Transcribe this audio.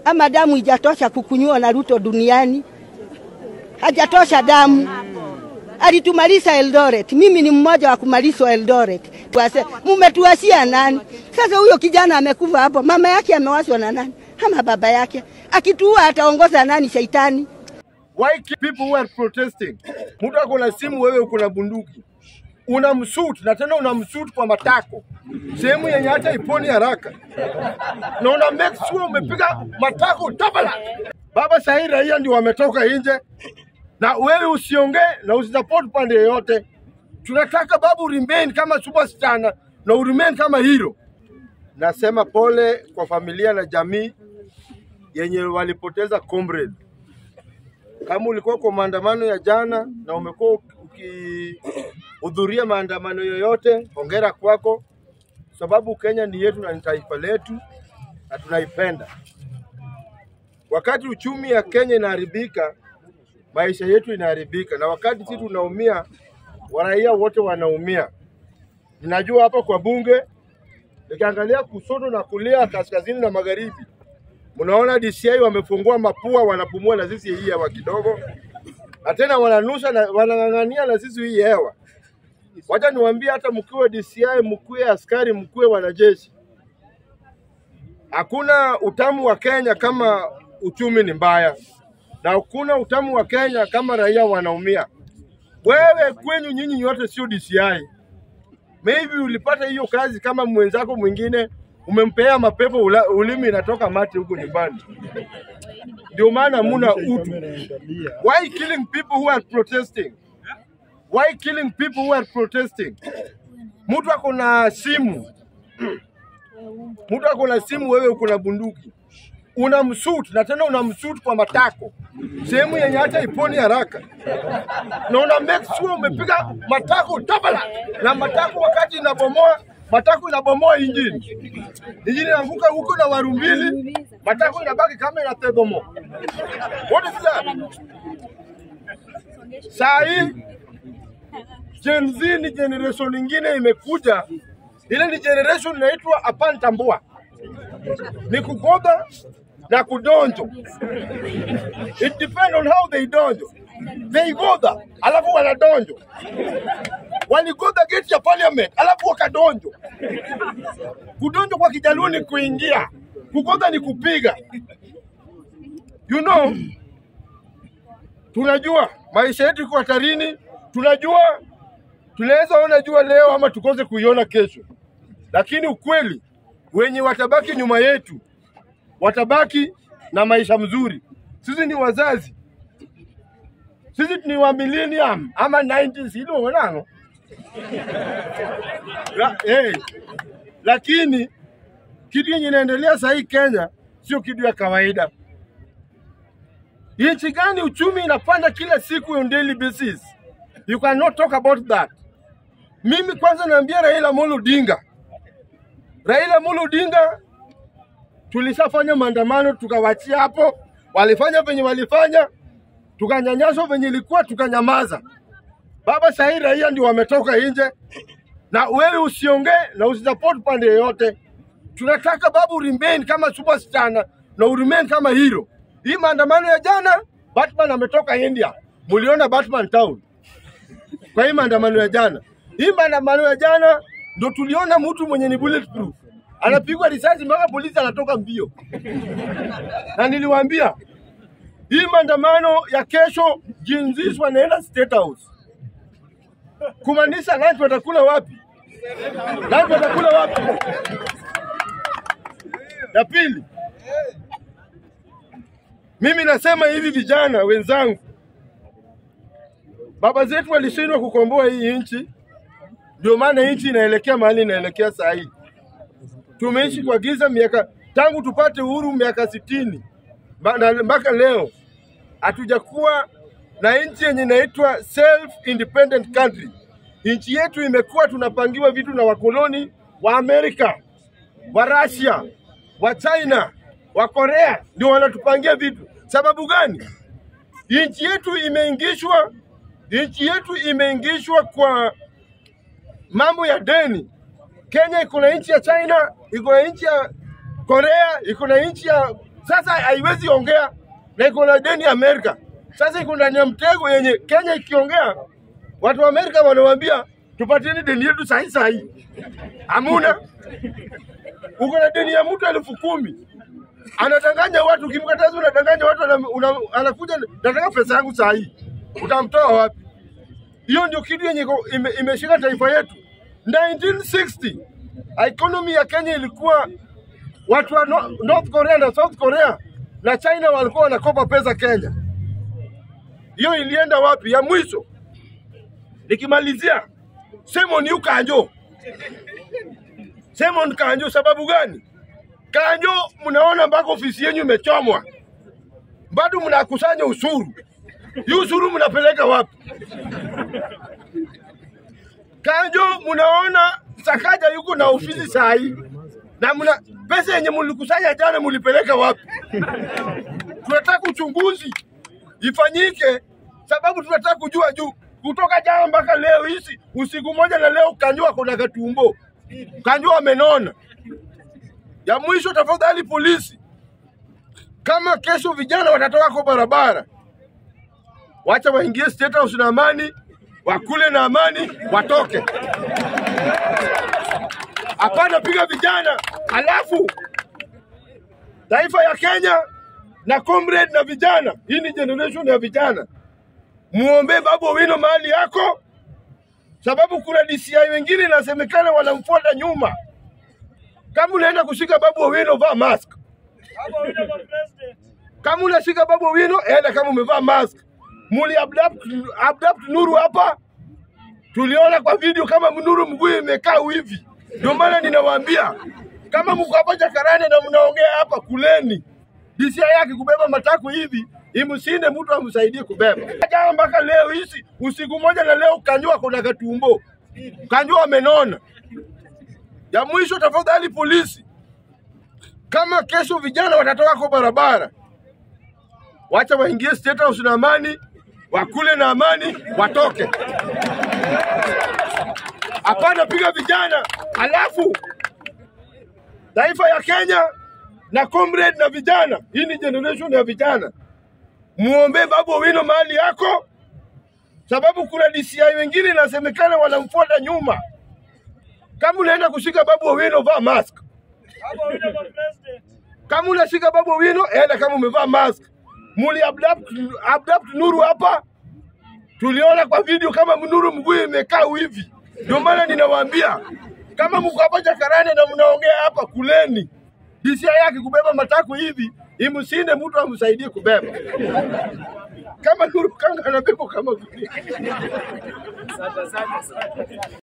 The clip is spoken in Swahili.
ama damu ijatosha kukunywa na Ruto duniani, hajatosha damu. Alitumaliza Eldoret, mimi ni mmoja wa kumalizwa Eldoret. Tuwase, mumetuasia nani? Sasa huyo kijana amekufa hapo, mama yake amewaswa na nani ama baba yake? Akituua ataongoza nani? Shaitani. Why keep people who are protesting? Mtu ako na simu, wewe uko na bunduki, unamsuit na tena unamsuit kwa matako, sehemu yenye hata iponi haraka, na una make sure umepiga matako tabala. Baba, sahii raia ndio wametoka nje, na wewe usiongee na usisupport pande yoyote. Tunataka babu remain kama superstar na na uremain kama hero. Nasema pole kwa familia na jamii yenye walipoteza comrade kama ulikuwa kwa maandamano ya jana na umekuwa ukihudhuria maandamano yoyote, hongera kwako, sababu Kenya ni yetu na ni taifa letu na tunaipenda. Wakati uchumi ya Kenya inaharibika, maisha yetu inaharibika, na wakati sisi tunaumia, waraia wote wanaumia. Ninajua hapa kwa bunge, nikiangalia kushoto na kulia, kaskazini na magharibi, Mnaona DCI wamefungua mapua, wanapumua na sisi hii hewa kidogo, na tena wananusha na wanang'ang'ania na sisi hii hewa. Wacha niwaambie, hata mkiwe DCI, mkiwe askari, mkiwe wanajeshi, hakuna utamu wa Kenya kama uchumi ni mbaya, na hakuna utamu wa Kenya kama raia wanaumia. Wewe kwenyu nyinyi nyote sio DCI, maybe ulipata hiyo kazi kama mwenzako mwingine umempea mapepo ula, ulimi inatoka mate huko nyumbani, ndio maana muna utu. Why killing people who are protesting? Why killing people who are protesting? Mtu ako na simu, mtu ako na simu, wewe uko na bunduki, unamsuit na tena unamsuit kwa matako, sehemu yenye hata iponi haraka, na una make sure umepiga matako tabala, na matako wakati inabomoa matako inabomoa injini, injini inaanguka huko na waru mbili, matako inabaki kama inategomo. What is that? Saa hii Gen Z ni generation ingine imekuja, ile ni generation inaitwa apantambua, ni kugoda na kudonjo. It depend on how they donjo. They goda alafu wanadonjo waligoda geti ya parliament alafu wakadonjo. Kudonjo kwa Kijaluo ni kuingia, kugoda ni kupiga. You know, tunajua maisha yetu iko hatarini, tunajua tunaweza ona jua leo ama tukose kuiona kesho, lakini ukweli wenye watabaki nyuma yetu watabaki na maisha mzuri. Sisi ni wazazi, sisi ni wa millennium ama 90s hilo wanango La, hey, lakini kitu yenye inaendelea sahii Kenya sio kitu ya kawaida. Nchi gani uchumi inapanda kila siku on daily basis? You cannot talk about that. Mimi kwanza naambia Raila Amolo Odinga, Raila Amolo Odinga, tulishafanya maandamano tukawachia hapo, walifanya venye walifanya, tukanyanyaswa venye ilikuwa, tukanyamaza. Baba, sahii raia ndio wametoka nje, na wewe usiongee na usisupport pande yoyote. Tunataka babu remain kama superstar na na uremain kama hero. Hii maandamano ya jana, Batman ametoka India, muliona Batman town kwa hii maandamano ya jana. Hii maandamano ya jana ndo tuliona mtu mwenye ni bulletproof anapigwa risasi mpaka polisi anatoka mbio, na niliwaambia hii maandamano ya kesho Gen Z wanaenda State House kumaanisha lunch watakula wapi? Lunch watakula wapi? Ya pili, mimi nasema hivi, vijana wenzangu, baba zetu walishindwa kukomboa hii nchi, ndio maana nchi inaelekea mahali inaelekea saa hii. Tumeishi kwa giza miaka tangu tupate uhuru miaka sitini mpaka leo hatujakuwa na nchi yenye inaitwa self independent country. Nchi yetu imekuwa tunapangiwa vitu na wakoloni wa Amerika, wa Russia, wa China, wa Korea ndio wanatupangia vitu. Sababu gani? Nchi yetu imeingishwa, nchi yetu imeingishwa kwa mambo ya deni. Kenya iko na nchi ya China, iko na nchi ya Korea, iko na nchi ya Sasa haiwezi ongea na iko na deni Amerika. Sasa iko ndani ya mtego yenye Kenya ikiongea, watu wa Amerika wanawambia tupatieni deni yetu sahi sahi. Hamuna, uko na deni ya mtu elfu kumi anadanganya watu, ukimkataza unadanganya watu, ana- una- anakuja nataka pesa yangu saa hii, utamtoa wapi? Hiyo ndio kitu yenye iko- ime, imeshika taifa yetu. 1960 economy ya Kenya ilikuwa watu wa no, North Korea na South Korea na China walikuwa wanakopa pesa Kenya. Hiyo ilienda wapi? Ya mwisho nikimalizia, Simon yu Kanjo, Simon Kanjo. Sababu gani? Kanjo, mnaona mpaka ofisi yenyu imechomwa, bado mnakusanya ushuru. Hii ushuru mnapeleka wapi? Kanjo, mnaona Sakaja yuko na ofisi saa hii na mna pesa yenye mlikusanya jana mlipeleka wapi? Tunataka uchunguzi ifanyike, sababu tunataka kujua juu kutoka jana mpaka leo hizi usiku moja na leo Kanjo ako na katumbo, Kanjo amenona. Ya mwisho, tafadhali polisi, kama kesho vijana watatoka kwa barabara, wacha waingie State House na amani, wakule na amani, watoke. Hapana piga vijana, alafu taifa ya Kenya na comrade na vijana, hii ni generation ya vijana, muombe Babu Owino mahali yako, sababu kuna DCI wengine inasemekana wanamfuata nyuma. Kama unaenda kushika Babu Owino, vaa mask. Kama unashika Babu Owino, enda kama umevaa mask. Muli abduct, abduct Nuru hapa, tuliona kwa video kama Nuru mguu imekaa hivi. Ndio maana ninawaambia kama mko hapa Jakaranda na mnaongea hapa, kuleni. DCI yake kubeba matako hivi imsinde mtu amsaidie kubeba. Jana mpaka leo hizi usiku moja na leo Kanjua kuna katumbo, Kanjua amenona. Ya mwisho, tafadhali polisi, kama kesho vijana watatoka kwa barabara, wacha waingie State House na amani, wakule na amani, watoke. Hapana piga vijana, alafu taifa ya Kenya na comrade na vijana, hii ni generation ya vijana, muombe Babu Owino mahali yako, sababu kuna DCI wengine inasemekana wanamfuata nyuma. Kama unaenda kushika Babu Owino, vaa mask. Kama unashika Babu Owino, enda kama umevaa mask. Muli abduct, abduct Nuru hapa, tuliona kwa video kama Nuru mguu imekaa hivi. Ndio maana ninawaambia kama mko hapa Jakaranda na mnaongea hapa, kuleni. DCI yake kubeba matako hivi imsinde mtu amsaidie kubeba. Kama Nuru Kanga anabeba kama gunia.